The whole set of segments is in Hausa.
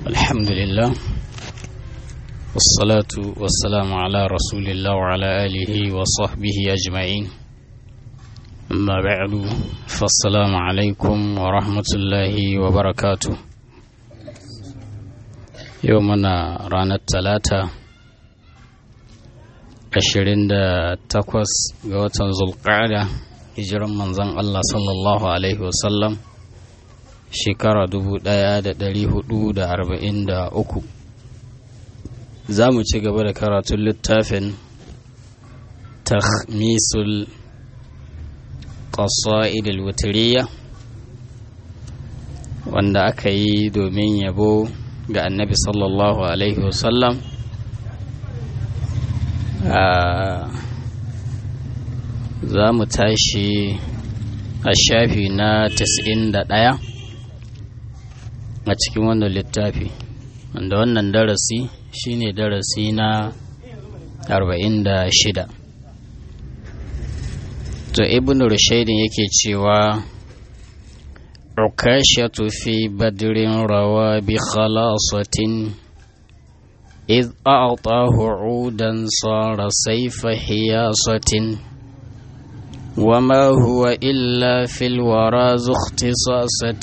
الحمد لله والصلاة والسلام على رسول الله وعلى آله وصحبه أجمعين أما بعد فالسلام عليكم ورحمة الله وبركاته يومنا رانا الثلاثة ashirin da takwas ga watan zulƙada hijiran manzon Allah sallallahu Alaihi wasallam shekara dubu ɗaya da ɗari hudu da arba'in da uku za mu ci gaba da karatun littafin tahmisul qasa'id al-wutiriya wanda aka yi domin yabo ga annabi sallallahu alaihi wasallam za mu tashi a shafi na 91 a cikin wannan littafi wanda wannan darasi shine darasi na 46 to ibn rushaidin yake cewa ukashatu fi badrin rawa bi khalasatin إذ أعطاه عودا صار سيف حياصة وما هو إلا في الورى ذو اختصاصة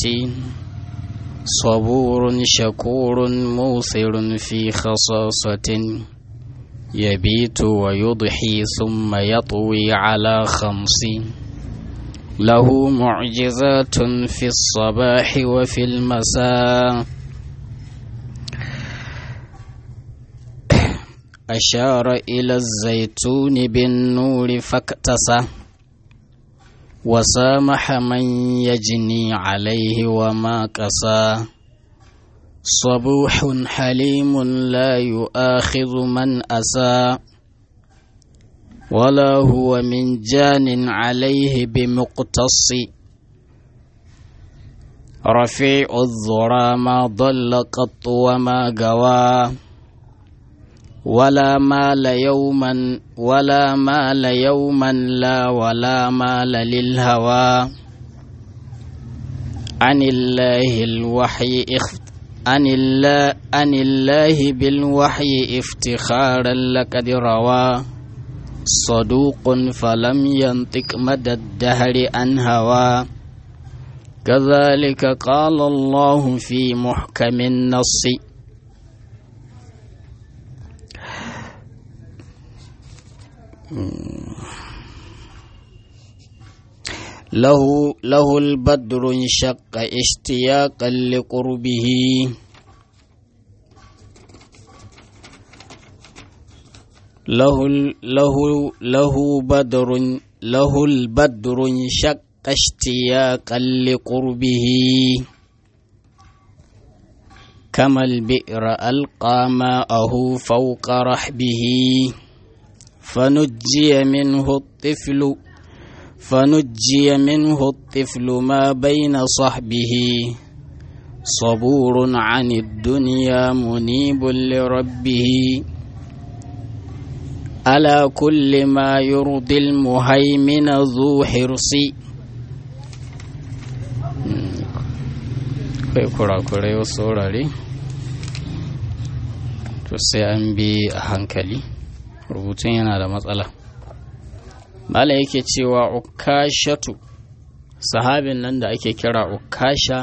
صبور شكور موثر في خصاصة يبيت ويضحي ثم يطوي على خمس له معجزات في الصباح وفي المساء أشار إلى الزيتون بالنور فاكتسى وسامح من يجني عليه وما كسى صبوح حليم لا يؤاخذ من أسى ولا هو من جان عليه بمقتص رفيع الذرى ما ضل قط وما قوى ولا مال يوما ولا مال يوما لا ولا مال للهوى عن الله الوحي اخت عن الله عن الله بالوحي افتخارا لقد روى صدوق فلم ينطق مدى الدهر عن هوى كذلك قال الله في محكم النص له له البدر انشق اشتياقا لقربه له له له بدر له البدر انشق اشتياقا لقربه كما البئر ألقى ماءه فوق رحبه فنجي منه الطفل فنجي منه الطفل ما بين صحبه صبور عن الدنيا منيب لربه على كل ما يرضي المهيمن ذو حرص kai kurakurai wasu wurare to sai an bi a hankali rubutun yana da matsala mala yake cewa ukashatu sahabin nan da ake kira ukasha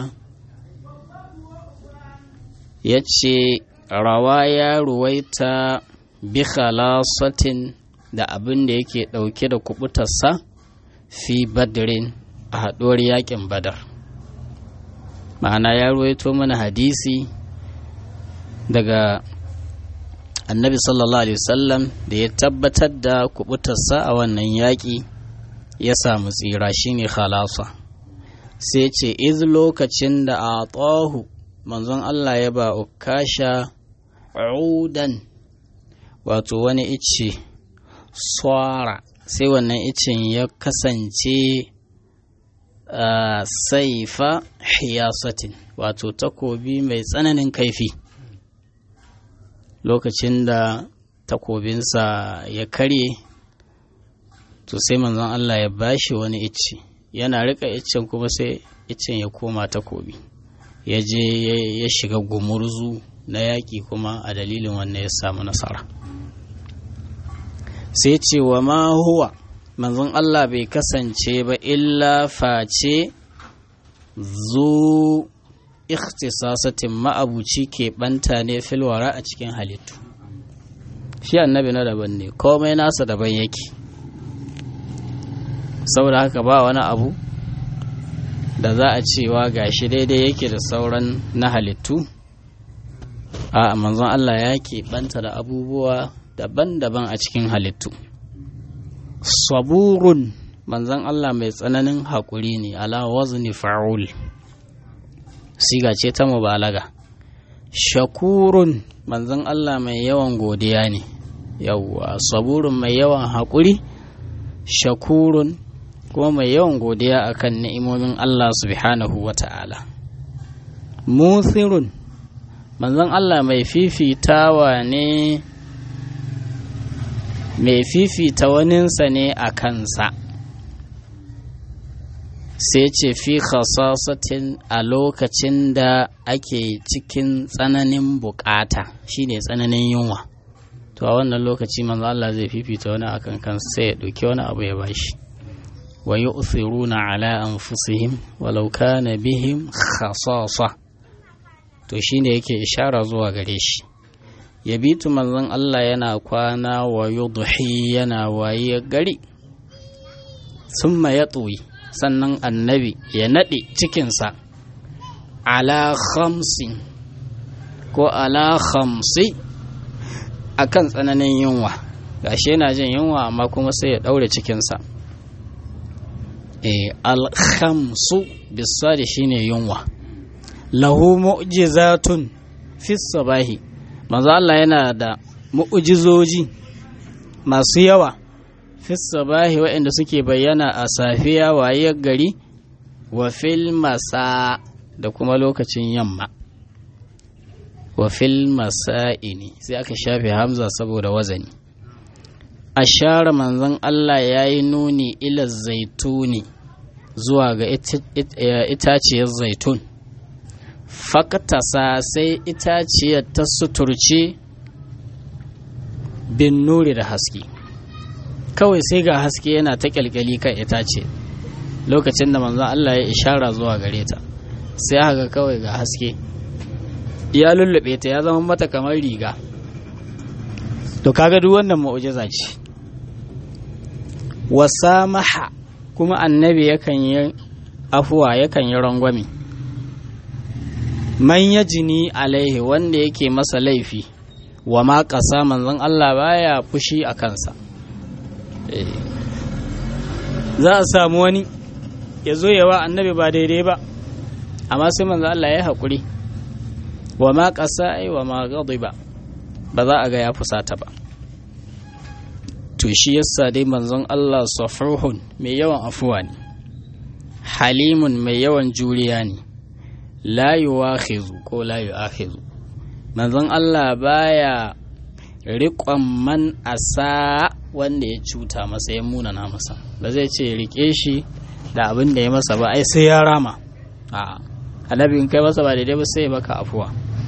ya ce rawa ya ruwaita bi khalasatin da abin da yake ɗauke da kubutarsa fi badrin a haɗuwar yakin badar ma'ana ya ruwaito mana hadisi daga annabi sallallahu alaihi wasallam da ya tabbatar da kubutarsa a wannan yaƙi ya samu tsira shine khalasa sai ce iz lokacin da a tsohu manzon Allah ya ba ukasha udan wato wani icce swara sai wannan iccen ya kasance saifa hiyasatin wato takobi mai tsananin kaifi lokacin da takobinsa ya karye to sai manzon Allah ya bashi wani icce yana rika iccen kuma sai iccen ya koma takobi ya je ya shiga gumurzu na yaƙi kuma a dalilin wannan ya samu nasara sai ce wa ma huwa manzon Allah bai kasance ba illa face zu ikhtisasatin ma'abuci ke banta ne filwara a cikin halittu shi annabi na daban ne komai nasa daban yake saboda haka ba wani abu da za a cewa gashi daidai yake da sauran na halittu a manzon Allah ya banta da abubuwa daban-daban a cikin halittu saburun manzon Allah mai tsananin haƙuri ne ala wazni fa'ul siga ce ta mubalaga shakurun manzon Allah mai yawan godiya ne yawwa saburun mai yawan haƙuri shakurun kuma mai yawan godiya akan ni'imomin Allah subhanahu wa ta'ala muthirun manzon Allah mai fifitawa ne mai fifita waninsa ne a kansa sai ce fi khasasatin a lokacin da ake cikin tsananin bukata shine tsananin yunwa to a wannan lokaci manzo Allah zai fifita wani akan kansa sai ya ɗauki wani abu ya bashi wa yu'thiruna ala anfusihim walau kana bihim khasasa to shine yake ishara zuwa gare shi yabitu manzon Allah yana kwana wa yudhi yana waye gari summa yatwi sannan annabi ya naɗe cikinsa ala khamsin ko ala khamsi akan tsananin yunwa gashi yana jin yunwa amma kuma sai ya ɗaure cikinsa e, alhamsu bisari shine yunwa lahu mu'jizatun fi sabahi manzo Allah yana da mu'jizoji masu yawa fi sabahi waɗanda suke bayyana a safiya wayar gari wa fil masa da kuma lokacin yamma wa fil masa'ini sai aka shafe hamza saboda wazani ashara manzon Allah ya yi nuni ila zaituni zuwa ga itaciyar zaitun fakatasa sai itaciyar ta suturce bin nuri da haske kawai sai ga haske yana ta kyalkyali kan itace lokacin da manzon Allah ya ishara zuwa gare ta sai haka kawai ga haske ya lullube ta ya zama mata kamar riga to kaga duk wannan mu'jiza ce wasamaha kuma annabi yakan yi afuwa yakan yi rangwame man ya jini alaihi wanda yake masa laifi wa ma ƙasa manzon Allah baya fushi a kansa za a samu wani ya zo yawa annabi ba daidai ba amma sai manzon Allah ya haƙuri wa ma ƙasa ai wa ma ba ba za a ga ya fusata ba to shi yasa dai manzon Allah safuhun mai yawan afuwa ne halimun mai yawan juriya ne la yuwakhizu ko la yu'akhizu manzon Allah baya riƙon man asa wanda ya cuta masa ya munana masa ba zai ce rike shi da abin da ya masa ba ai sai ya rama a annabi in kai masa ba daidai ba sai ya baka afuwa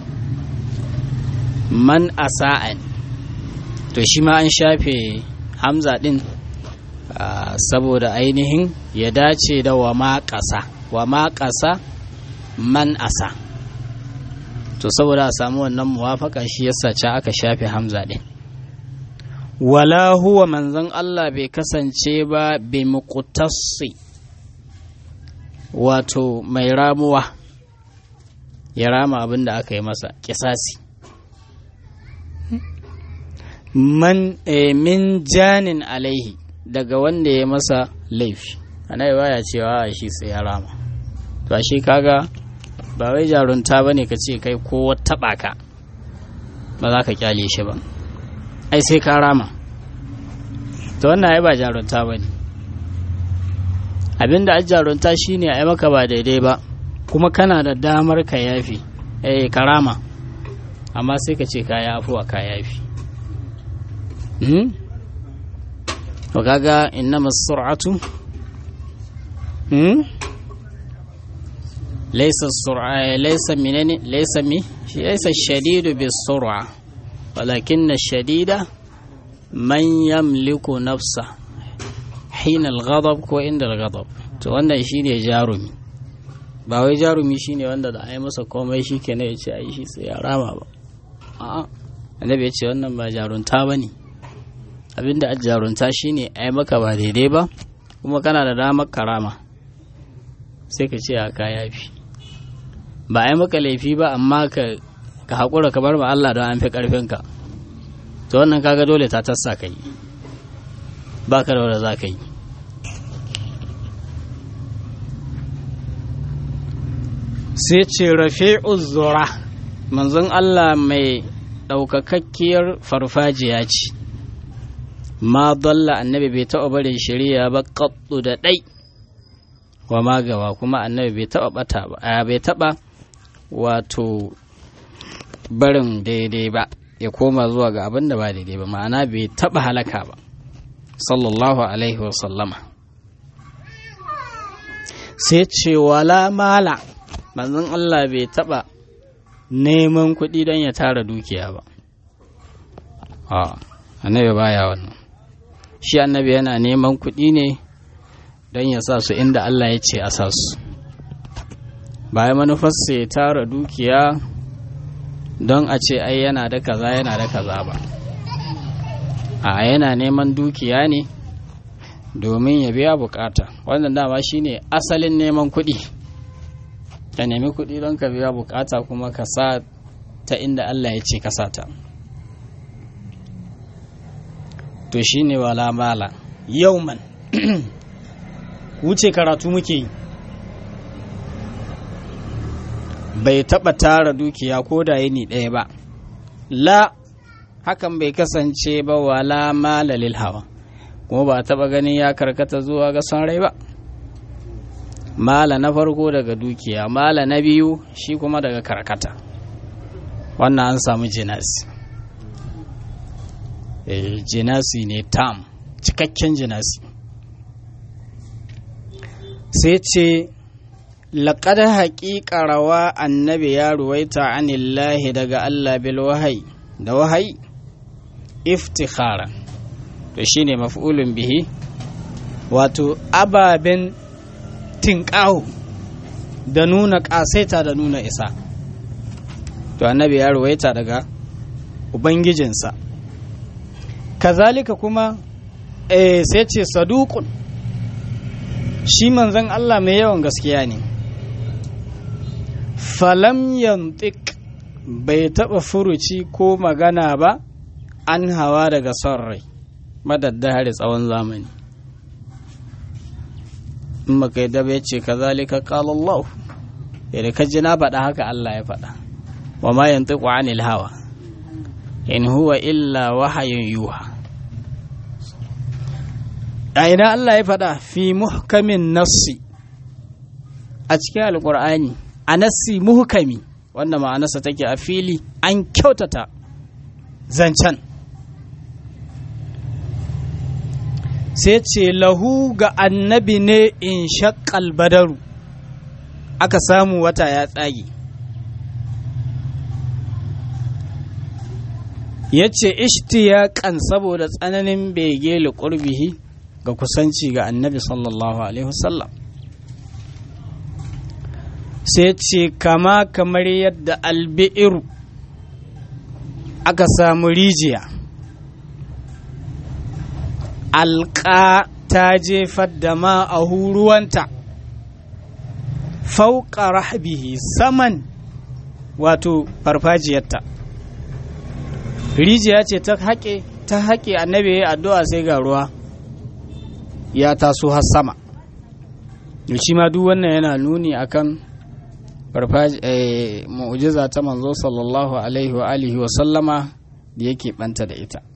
man asa'an to shi ma an shafe hamza din saboda ainihin ya dace da wa ma ƙasa wa ma ƙasa man asa to saboda a samu wannan muwafaka shi yasa ca aka shafe hamza din wala huwa manzon Allah bai kasance ba bi muqtassi wato mai ramuwa ya rama abin da aka yi masa kisasi man min janin alaihi daga wanda ya masa laifi ana baya cewa shi sai ya rama to shi kaga ba wai jarunta bane ka ce kai ko taɓa ka ba za ka kyale shi ba ai sai ka rama to wannan ai ba jarunta bane abinda a jarunta shine ai maka ba daidai ba kuma kana da damar ka yafi eh ka rama amma sai ka ce ka yafuwa ka yafi to kaga innama sur'atu laisa sur'a laisa minani laisa mi laisa shadidu bis sur'a walakin shadida man yamliku nafsa hina al-ghadab ko inda al-ghadab to wannan shine jarumi ba wai jarumi shine wanda da ai masa komai shikenan ya ce ai shi sai ya rama ba a'a annabi ya ce wannan ba jarunta bane abinda a jarunta shine ai maka ba daidai ba kuma kana da damar karama sai ka ce a ka yafi ba ai maka laifi ba amma ka ka haƙura ka bar ma Allah don an fi ƙarfinka to wannan kaga dole ta tassa ka yi ba ka da wanda za ka yi sai ce rafi'u zura manzon Allah mai ɗaukakakkiyar farfajiya ce ma dalla annabi bai taɓa barin shari'a ba kaɗu da ɗai wa magawa kuma annabi bai taɓa ɓata ba bai taɓa wato barin daidai ba ya koma zuwa ga abin da ba daidai ba ma'ana bai taɓa halaka ba sallallahu alaihi wasallama sai ce wala mala manzon Allah bai taɓa neman kuɗi don ya tara dukiya ba a annabi baya wannan shi annabi yana neman kuɗi ne don ya sa su inda Allah ya ce a sa su bayan manufarsa ya tara dukiya don a ce ai yana da kaza yana da kaza ba a yana neman dukiya ne domin ya biya bukata wannan dama shine asalin neman kuɗi ka nemi kuɗi don ka biya bukata kuma ka sa ta inda Allah ya ce ka sa ta to shine wala mala yauman wuce karatu muke yi bai taɓa tara dukiya ko da yini ɗaya ba la hakan bai kasance ba wala mala lil hawa kuma ba taɓa ganin ya karkata zuwa ga son rai ba mala na farko daga dukiya mala na biyu shi kuma daga karkata wannan an samu jinasi e, jinasi ne tam cikakken jinasi sai ce laƙad haƙiƙa rawa annabi ya ruwaita anillahi daga Allah bil wahayi da wahayi iftikhara to shine maf'ulun bihi wato ababen tinƙaho da nuna ƙasaita da nuna isa to annabi ya ruwaita daga ubangijinsa kazalika kuma eh, sai ce saduqun shi manzon Allah mai yawan gaskiya ne falam yantik bai taɓa furuci ko magana ba an hawa daga son rai madaddahari tsawon zamani in baka yi daba ya ce ka zalika Allah yadda ka ji na faɗa haka Allah ya faɗa wa ma yantiqu anil hawa in huwa illa wahayun yuha a ina Allah ya faɗa fi muhkamin nassi a cikin alƙur'ani a nassi muhkami wanda ma'anarsa take a fili an kyautata zancen sai ce lahu ga annabi ne in shakkal badaru aka samu wata ya tsage ya ce ishtiyaƙan saboda tsananin bege liƙurbihi ga kusanci ga annabi sallallahu alaihi wasallam sai ce kama kamar yadda albi'iru aka samu rijiya alƙa ta jefar da ma a ruwanta fauƙa rahbihi saman wato farfajiyarta rijiya ce ta haƙe ta haƙe annabi ya addu'a sai ga ruwa ya taso har sama shi ma duk wannan yana nuni akan mu'jiza ta manzo sallallahu alaihi wa alihi wa sallama da yake banta da ita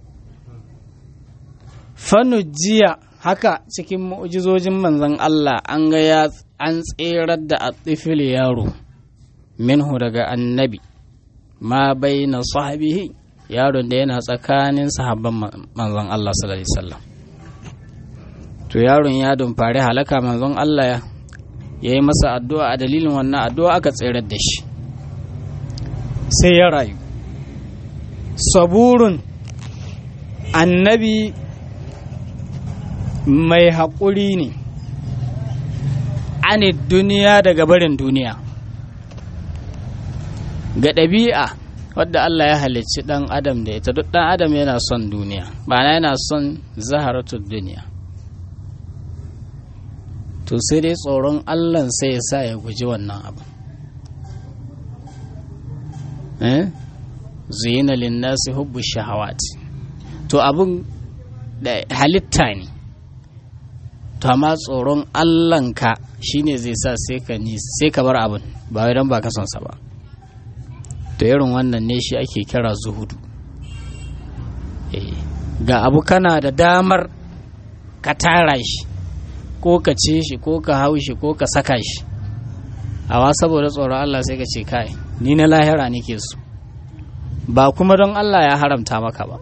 jiya haka cikin mu'jizojin manzon Allah an ga ya an tserar da atifil yaro minhu daga annabi ma baina sahabihi yaron da yana tsakanin sahabban manzon Allah sallallahu alaihi wasallam to yaron ya dumfari halaka manzon Allah ya yi masa addu'a a dalilin wannan addu'a aka tsirar da shi sai ya rayu saburun annabi mai haƙuri ne ani duniya daga barin duniya ga ɗabi'a wadda Allah ya halicci ɗan adam da ita duk ɗan adam yana son duniya ma'ana yana son zaharatun duniya to sai dai tsoron Allah sai ya sa ya guji wannan abu eh zuyina linnasi hubbu shahawat to abun da halitta ne to amma tsoron Allahnka shine zai sa sai ka ni sai ka bar abin ba wai dan ba ka son sa ba to irin wannan ne shi ake kira zuhudu ga abu kana da damar ka tara shi ko ka ce shi ko ka hau shi ko ka saka shi awa saboda tsoron Allah sai ka ce kai ni na lahira nake so ba kuma don Allah ya haramta maka ba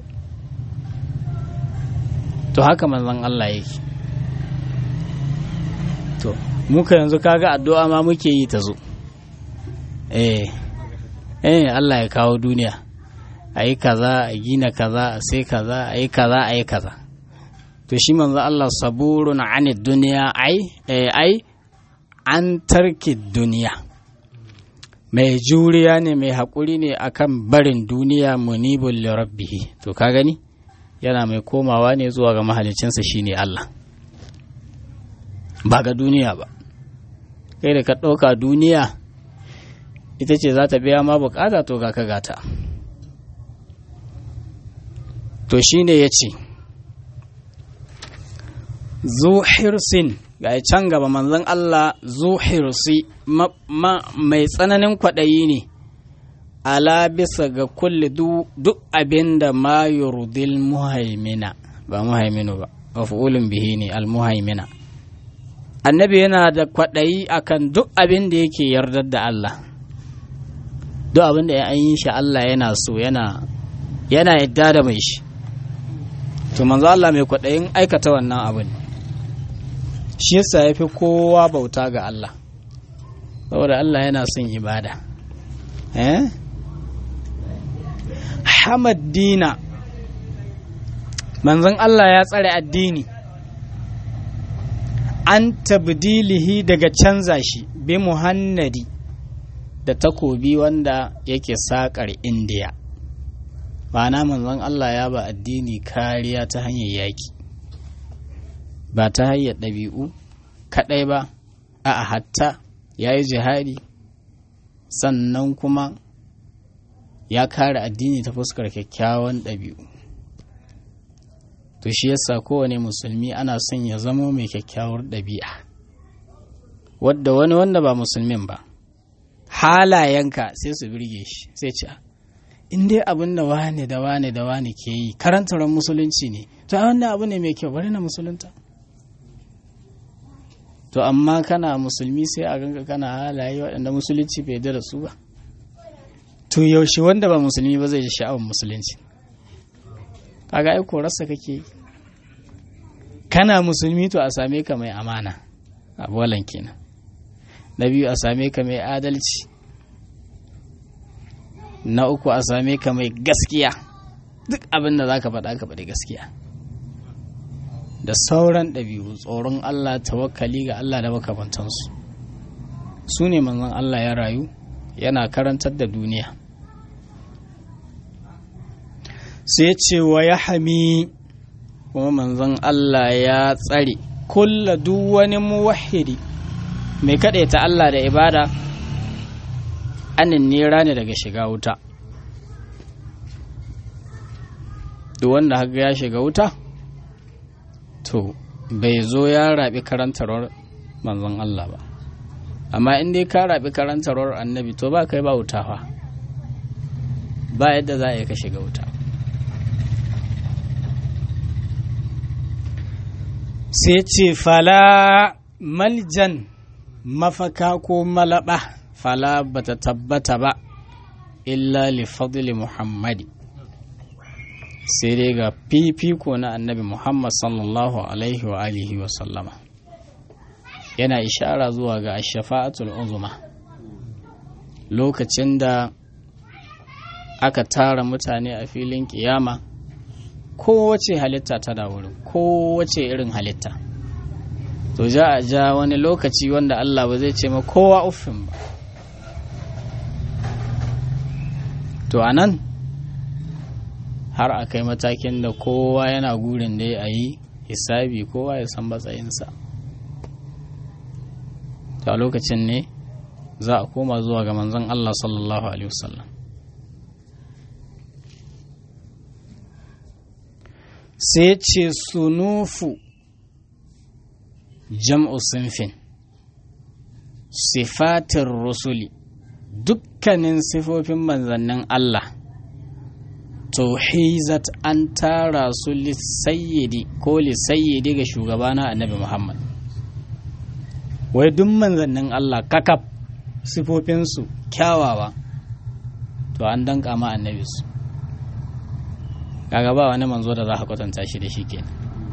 to haka manzon Allah yake to muka yanzu kaga addu'a ma muke yi ta zo eh eh Allah ya kawo duniya a yi kaza a gina kaza a sai kaza a yi kaza a yi kaza to shi manzo Allah saburun ani duniya ai ai an tarki duniya mai juriya ne mai haƙuri ne akan barin duniya munibul li rabbihi to ka gani yana mai komawa ne zuwa ga mahalicinsa shine Allah ba ga duniya ba kai da ka ɗauka duniya ita ce za ta biya ma bukata to ga ka gata to shine ya ce zuhirsin ga can gaba manzon Allah zuhirsi mai tsananin kwaɗayi ne ala bisa ga kulle duk abin da ma yurdil muhaimina ba muhaiminu ba mafulun bihi ne almuhaimina annabi yana da kwaɗayi akan duk abin da yake yardar da Allah duk abin da ya an yi shi Allah yana so yana yana yadda da mai shi to manzo Allah mai kwaɗayin aikata wannan abin shi yasa ya fi kowa bauta ga Allah saboda Allah yana son ibada eh Hamad Dina manzon Allah ya tsare addini an tabdilihi daga canza shi bi muhannadi da takobi wanda yake saƙar indiya ma'ana manzon Allah ya ba addini kariya ta hanyar yaƙi ba ta hanyar ɗabi'u kaɗai ba a hatta ya yi jihadi sannan kuma ya kare addini ta fuskar kyakkyawan ɗabi'u to shi yasa kowane musulmi ana son ya zamo mai kyakkyawar ɗabi'a wadda wani wanda ba musulmin ba halayenka sai su birge shi sai ce in dai abin da wane da wane da wane ke yi karantaran musulunci ne to a wannan abu ne mai kyau bari na musulunta to amma kana musulmi sai a ganka kana halaye waɗanda musulunci bai da su ba to yaushe wanda ba musulmi ba zai ji sha'awar musulunci kaga ai korarsa kake yi kana musulmi to a same ka mai amana a bolan kenan na biyu a same ka mai adalci na uku a same ka mai gaskiya duk abin da za ka faɗa ka faɗi gaskiya da sauran ɗabi'u tsoron Allah tawakkali ga Allah da makamantansu su ne manzon Allah ya rayu yana karantar da duniya sai ce wa ya hami kuma manzon Allah ya tsare kulla duk wani muwahidi mai ta Allah da ibada anin nera ne daga shiga wuta duk wanda haka ya shiga wuta to bai zo ya raɓi karantarwar manzon Allah ba amma in dai ka raɓi karantarwar annabi to ba kai ba wuta fa ba yadda za a yi ka shiga wuta sai ce fala maljan mafaka ko malaba fala bata tabbata ba illa li fadli muhammadi sai dai ga fifiko na annabi muhammad sallallahu alaihi wa alihi wa sallama yana ishara zuwa ga shafa'atul uzuma lokacin da aka tara mutane a filin kiyama kowace halitta ta da wurin kowace irin halitta to ja a ja wani lokaci wanda Allah ba zai ce ma kowa uffin ba to a nan har a kai matakin da kowa yana gurin da a yi hisabi kowa ya san matsayinsa to a lokacin ne za a koma zuwa ga manzon Allah sallallahu alaihi wasallam sai ce sunufu jam'u sinfin sifatin rusuli dukkanin sifofin manzannin Allah tauhizat an tara su lissayyidi ko lissayyidi ga shugabana annabi Muhammad wai duk manzannin Allah kakaf sifofinsu kyawawa to an danka ma annabi su kaga ba wani manzo da za ka kwatanta shi da shi kenan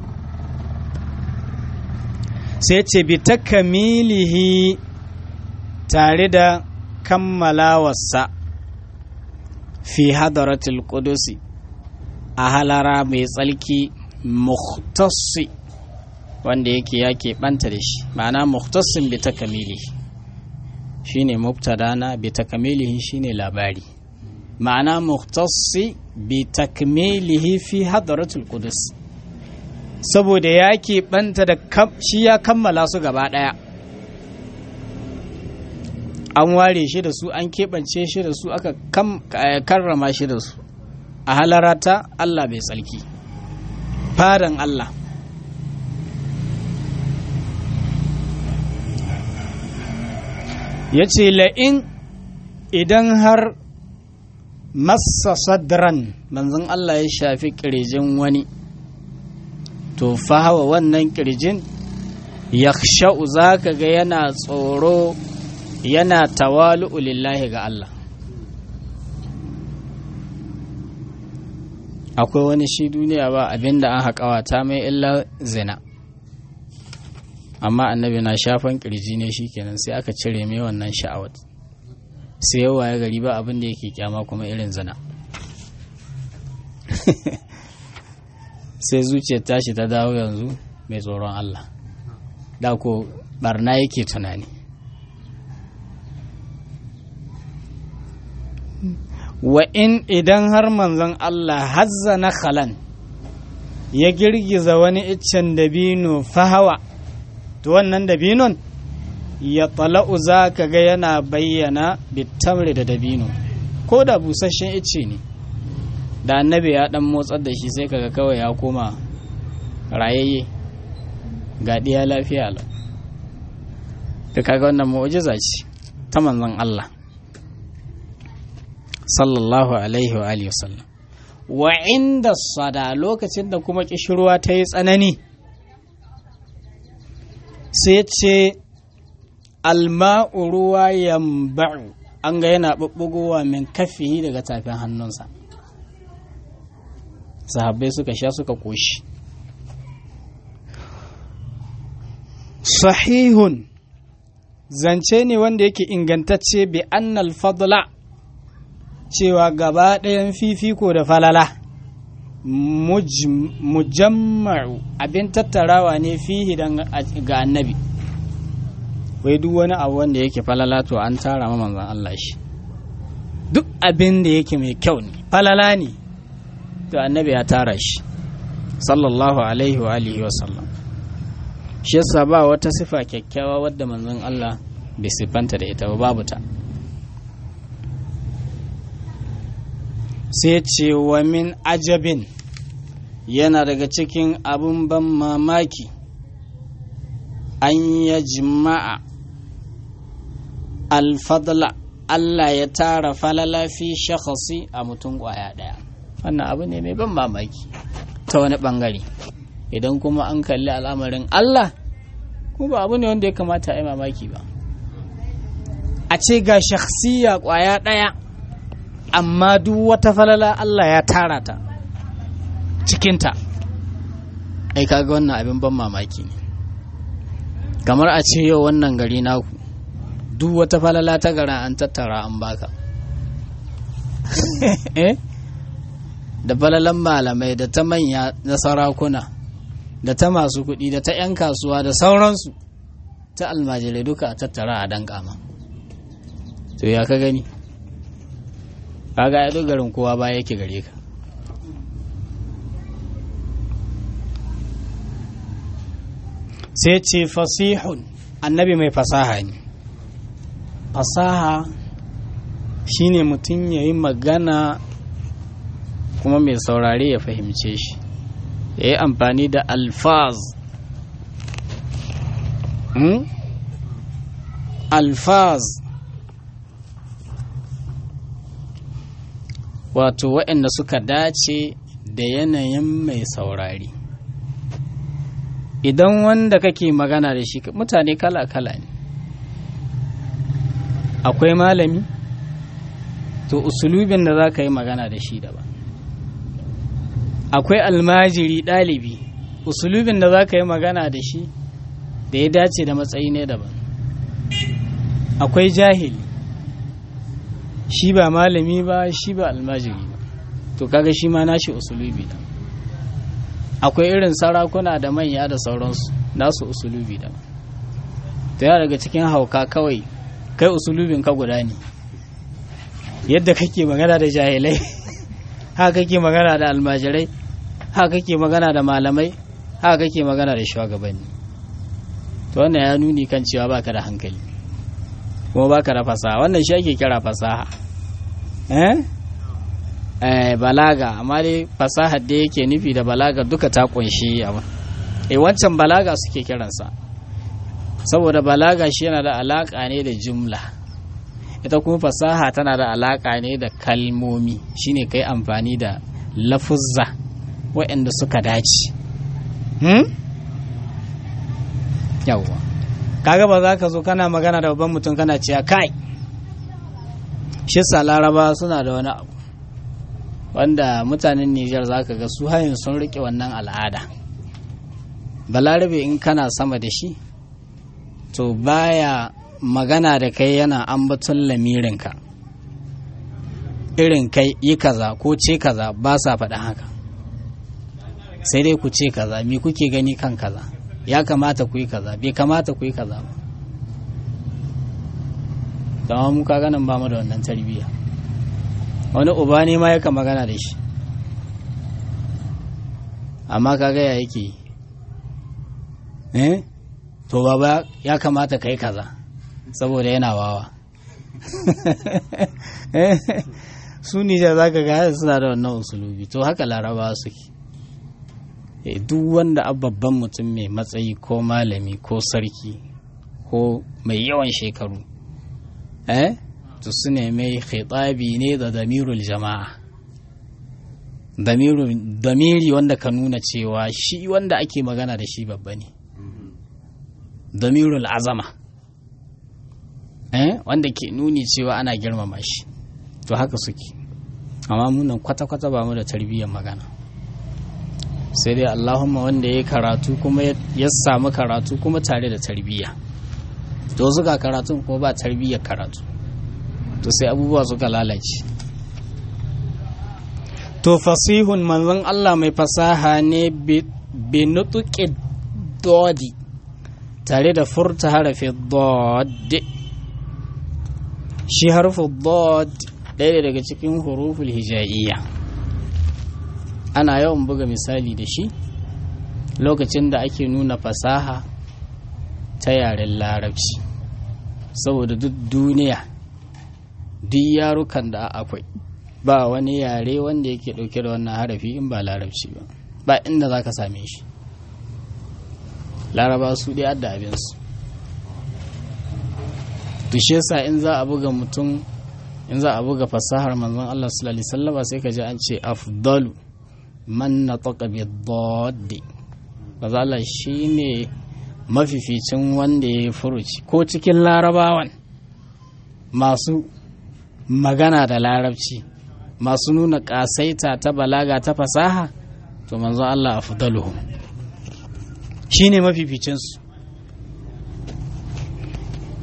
sai ce bi takamilihi tare da kammalawarsa fi hadaratul qudusi a halara mai tsalki muhtasi wanda yake ya keɓanta da shi ma'ana muhtasin bi takamilihi shine mubtadana bi takamilihi shine labari ma'ana muhtasi bi takmilihi fi hadaratul qudus saboda ya keɓanta da shi ya kammala su gaba ɗaya an ware shi da su an keɓance shi da su aka karrama shi da su a halarata Allah bai tsalki fadan Allah ya ce la'in idan har massa sadran manzon Allah ya shafi ƙirjin wani to fahawa wannan ƙirjin ya sha'u za ka ga yana tsoro yana tawalu'u lillahi ga Allah akwai wani shi duniya ba abinda an haƙawata mai illa zina amma annabi na shafan ƙirji ne shikenan sai aka cire mai wannan sha'awat sai yawa ya gari ba abin da yake kyama kuma irin zina sai zuciyar tashi ta dawo yanzu mai tsoron Allah da ko barna yake tunani wa in idan har manzon Allah hazza na khalan ya girgiza wani iccen dabino fahawa to wannan dabinon ya tala'u za ka ga yana bayyana bitamri da dabino ko da busasshen icce ne da annabi ya dan motsar da shi sai kaga kawai ya koma rayayye ga ɗiya lafiya lau da kaga wannan mu'jiza ce ta manzon Allah sallallahu alaihi wa alihi wasallam wa inda sada lokacin da kuma kishirwa ta yi tsanani sai ce alma'u ruwa yamba'u an ga yana ɓuɓɓugowa min kafihi daga tafin hannunsa sahabbai suka sha suka koshi sahihun zance ne wanda yake ingantacce bi annal fadla cewa gaba ɗayan fifiko da falala mujamma'u abin tattarawa ne fihi ga annabi wai duk wani abu wanda yake falala to an tara ma manzon Allah shi duk abin da yake mai kyau ne falala ne to annabi ya tara shi sallallahu alaihi wa alihi wa sallam shi yasa ba wata sifa kyakkyawa wadda manzon Allah bai siffanta da ita ba babu ta sai ce wa min ajabin yana daga cikin abin ban mamaki an ya jima'a alfadla Allah ya tara falala fi shakhasi a mutum kwaya ɗaya wannan abu ne mai ban mamaki ta wani ɓangare idan kuma an kalli al'amarin Allah kuma ba abu ne wanda ya kamata a yi mamaki ba a ce ga shakhsiya kwaya ɗaya amma duk wata falala Allah ya tara ta cikinta ai kaga wannan abin ban mamaki ne kamar a ce yau wannan gari naku duk wata falala ta gara an tattara an baka da falalan malamai da ta manya na sarakuna da ta masu kuɗi da ta 'yan kasuwa da sauransu ta almajirai duka a tattara a dan kama to ya ka gani kaga ya garin kowa ba yake gare ka sai ce fasihun annabi mai fasaha ne fasaha shine mutum ya yi magana kuma mai saurare ya fahimce shi ya yi amfani da alfaz hmm? alfaz wato waɗanda suka dace da yanayin mai saurari idan wanda kake magana da shi mutane kala-kala ne akwai malami to usulubin da za ka yi magana da shi daban akwai almajiri ɗalibi usulubin da za ka yi magana da shi da ya dace da matsayi ne daban akwai jahili shi ba malami ba shi ba almajiri ba to kaga shi ma nashi usulubi da akwai irin sarakuna da manya da sauransu nasu usulubi da to ya daga cikin hauka kawai kai usulubin ka guda ne yadda kake magana da jahilai haka kake magana da almajirai haka kake magana da malamai haka kake magana da shugabanni to wannan ya nuni kan cewa baka da hankali kuma baka da fasaha wannan shi ake kira fasaha eh eh balaga amma dai fasahar da yake nufi da balaga duka ta kunshi abu eh wancan balaga suke kiransa saboda balaga shi yana da alaka ne da jumla ita kuma fasaha tana da alaka ne da kalmomi shine kai amfani da lafuzza waɗanda suka dace hmm? yawwa kaga ba za ka zo kana magana da babban mutum kana cewa kai shi sa laraba suna da wani abu wanda mutanen Nijar za ka ga su hayin sun riƙe wannan al'ada balarabe in kana sama da shi to baya magana da kai yana ambaton lamirinka irin kai yi kaza ko ce kaza ba sa faɗin haka sai dai ku ce kaza me kuke gani kan kaza ya kamata ku yi kaza bai kamata ku yi kaza ba dama mu ka ganin ba mu da wannan tarbiyya wani uba ne ma yaka magana da shi amma kaga ya yake eh to baba ya kamata ka yi kaza saboda yana wawa su nijar za ka ga suna da wannan usulubi to haka laraba suke duk wanda babban mutum mai matsayi ko malami ko sarki ko mai yawan shekaru eh to su ne mai khitabi ne da damirul jama'a damiri wanda ka nuna cewa shi wanda ake magana da shi babba ne damirul azama eh wanda ke nuni cewa ana girmama shi to haka suke amma munan kwata-kwata ba mu da tarbiyyar magana sai dai allahumma wanda ya karatu kuma ya samu karatu kuma tare da tarbiyya to suka karatun kuma ba tarbiyyar karatu to sai abubuwa suka lalace to fasihun manzon Allah mai fasaha ne bi nutuki dodi tare da furta harafi dodi shi harfin dod ɗaya daga cikin huruful hijaiya ana yawan buga misali da shi lokacin da ake nuna fasaha ta yaren larabci saboda duk duniya duk yarukan da akwai ba wani yare wanda yake ɗauke da wannan harafi in ba larabci ba ba inda za ka same shi laraba su ɗaya da abinsu tushe sa in za a buga mutum in za a buga fasahar manzon Allah sallallahu alaihi wasallam sai ka ji an ce afdalu man nataqa bi daddi kaza Allah shine mafificin wanda ya furuci ko cikin larabawan masu magana da larabci masu nuna kasaita ta balaga ta fasaha to manzon Allah afdaluhum shine mafificin su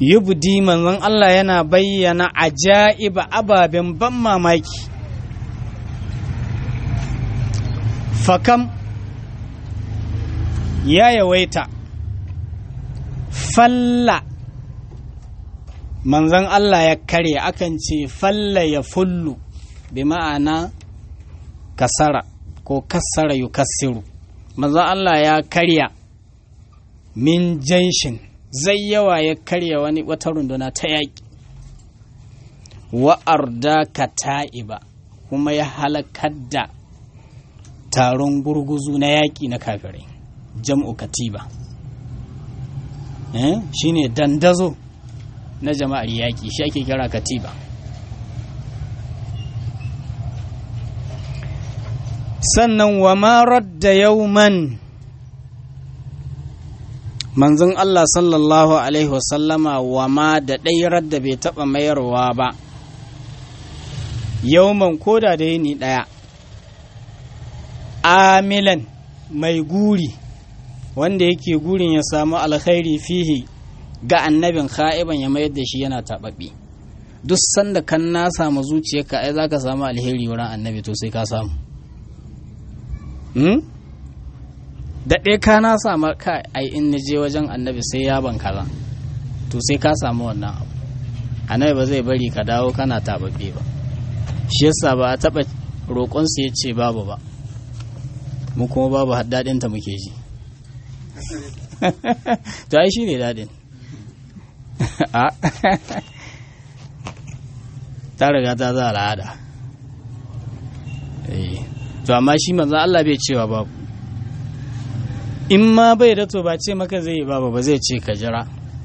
yubdi manzon Allah yana bayyana ajaiba ababen ban mamaki fakam ya yawaita falla manzon Allah ya karya akan ce falla ya fullu bi ma'ana kasara ko kassara yukassiru manzon Allah ya karya min janshin zai yawa ya karya wani wata runduna ta yaƙi wa'arda ka ta'iba kuma ya halakar da taron gurguzu na yaƙi na kafirai jam'u katiba eh? shine dandazo na jama'ar yaƙi shi ake kira katiba sannan wa marar da yauman manzon Allah sallallahu Alaihi wasallama wa ma da ɗairar da bai taɓa mayarwa ba yauman koda da yini ɗaya amilan mai guri wanda yake gurin ya samu alkhairi fihi ga annabin ka'iban ya mayar da shi yana taɓaɓɓe duk sanda kan na samu zuciyarka ai za ka samu alheri wurin annabi to sai ka samu da ɗaya ka na samu ka ai in na je wajen annabi sai ya ban kaza to sai ka samu wannan abu annabi ba zai bari ka dawo kana taɓaɓɓe ba shi yasa ba a taɓa roƙonsa ya ce babu ba mu kuma babu daɗinta muke ji to ai shi ne daɗin ta riga ta za al'ada to amma shi manzo Allah bai cewa babu in ma bai da to ba ce maka zai yi babu ba zai ce ka jira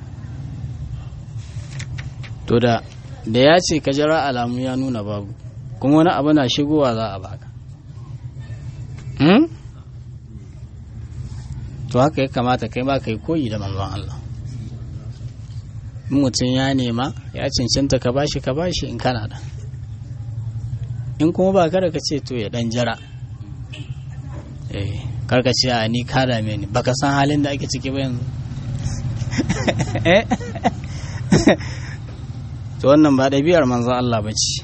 to da da ya ce ka jira alamu ya nuna babu kuma wani abu na shigowa za a baka to haka ya kamata kai ma kai koyi da manzon Allah in mutum ya nema ya cancanta ka bashi ka bashi in kana da in kuma ba kada ka ce to ya dan jira eh karka ce a ni ka dame ni baka san halin da ake ciki ba yanzu to wannan ba ɗabi'ar manzon Allah ba ce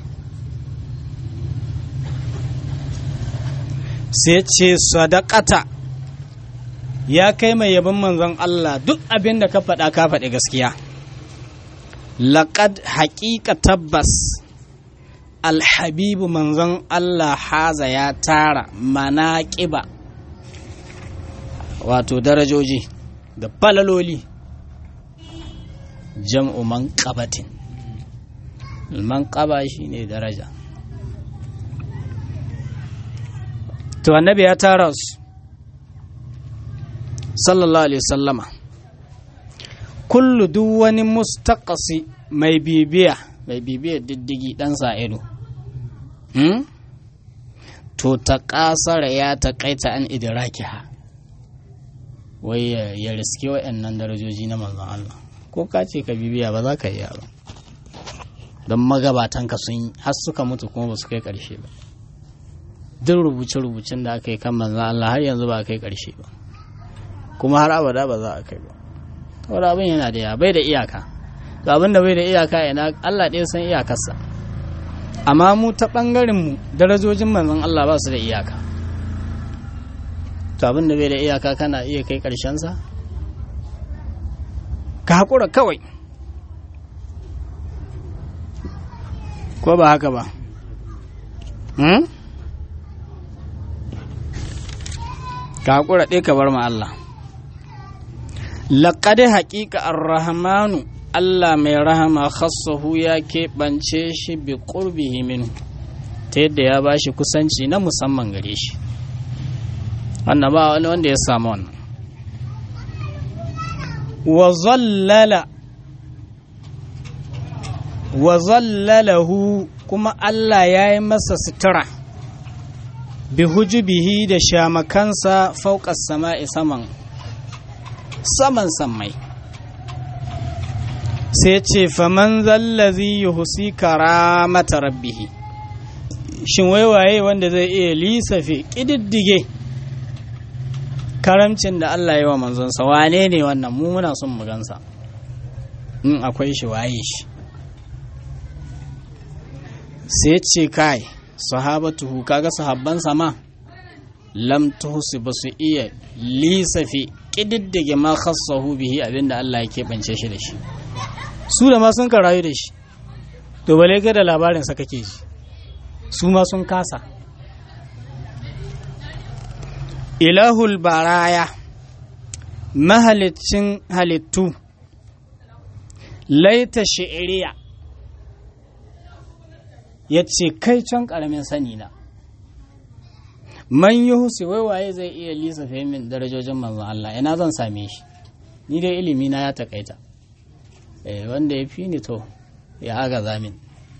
sai ce sadaqata ya kai mai yabon manzon Allah duk abin da ka faɗa ka faɗi gaskiya laƙad haƙiƙa tabbas alhabibu manzon Allah haza ya tara manaƙiba wato darajoji da falaloli jam'u manƙabatin manƙaba shi ne daraja to annabi ya tara su sallallahu alaihi sallama kullu duk wani mustaqasi mai bibiya mai bibiya diddigi dan sa ido hmm? to ta kasara ya taƙaita an idrakiha wai ya riske wa'annan darajoji na manzon Allah ko ka ce ka bibiya ba za ka iya ba don magabatanka sun har suka mutu kuma ba su kai ƙarshe ba duk rubuce-rubucen da aka yi kan manzon Allah har yanzu ba a kai ƙarshe ba kuma har abada ba za a kai ba wani abin yana da ya bai da iyaka ga abin da bai da iyaka yana Allah ɗaya san iyakarsa amma mu ta ɓangaren mu darajojin manzon Allah ba su da iyaka to abin da bai da iyaka kana iya kai ƙarshensa ka haƙura kawai ko ba haka ba ka haƙura ɗaya ka bar ma Allah laƙade haƙiƙa ar-rahmanu Allah mai rahama khassahu ya keɓance shi bi ƙurbihi minhu ta yadda ya ba shi kusanci na musamman gare shi wannan ba wani wanda ya samu wannan wa zallala wa zallalahu kuma Allah ya yi masa sutura bi hujubihi da shamakansa fauƙas sama'i saman saman sammai sai ce faman zallazi yuhusi karamata rabbihi shin waiwaye wanda zai iya lisafe ƙididdige karamcin da Allah yi wa manzonsa wane ne wannan mu muna son mu gansa in akwai shi waye shi sai ce kai sahabatuhu kaga sahabban sama lam tuhsi ba su iya lisafi ƙididdige ma khassahu bihi abinda Allah ya keɓance shi da shi su da ma sun ka rayu da shi to bale ga da labarin sa kake ji su ma sun kasa ilahul baraya mahalicin halittu laita shi'iriya ya ce kai can ƙaramin sani na man yi husi wai waye zai iya lissafe min darajojin manzon Allah ina zan same shi ni dai ilimi na ya takaita eh wanda ya fi ni to ya aga zamin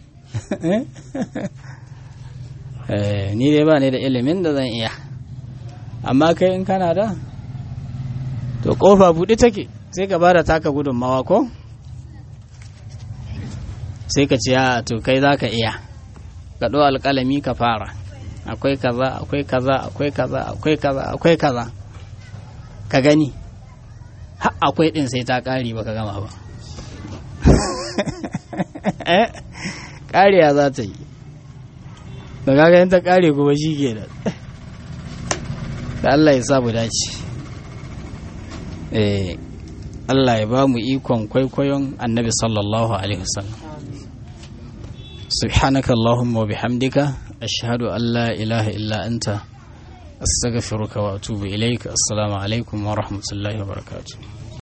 eh ni dai ba ni da ilimin da zan iya amma kai in kana da to kofa buɗe take sai ka bada taka gudunmawa ko sai ka ce a to kai za ka iya ka ɗo alƙalami ka fara akwai kaza akwai kaza akwai kaza akwai kaza akwai kaza ka gani ha akwai ɗin sai ta ƙari ba ka gama ba ƙariya za ta yi da kaga ta ƙare kuma shi ke da da Allah ya sa mu dace eh Allah ya ba mu ikon kwaikwayon annabi sallallahu alaihi wasallam سبحانك اللهم وبحمدك أشهد أن لا إله إلا أنت أستغفرك وأتوب إليك السلام عليكم ورحمة الله وبركاته